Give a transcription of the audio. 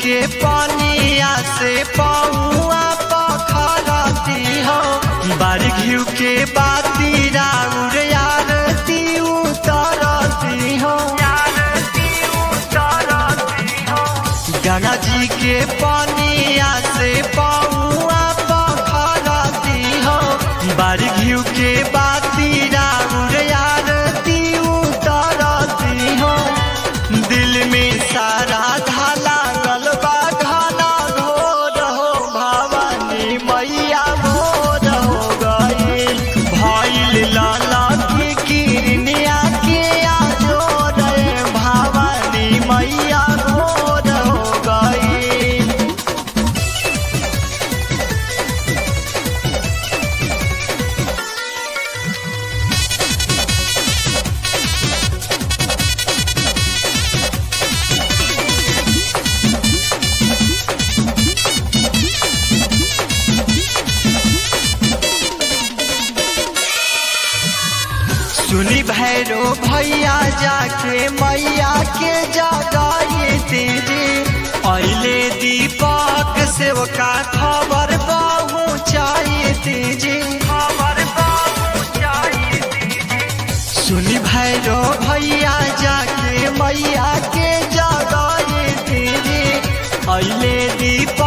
के पानिया से पौआ पखरती हो बार घिउ के बाती राउर यारती उतरती हो गंगा जी के पानिया से पौआ पखरती हो बार घिउ के बाती राउर यारती उतरती हो दिल में सारा धाला गलबा घना घोर हो भवानी मैया भोर हो गई भइल लाला की किरनिया के आजोर भवानी मैया भोर हो गई सुनी भैरो भैया जाके मैया के जगाई दीदी अले दीपक सेवका खबर पहुँचाई दीजी खबर पहुँचाई सुनी भैरो भैया जाके मैया के जगाई दीदी अले दीपक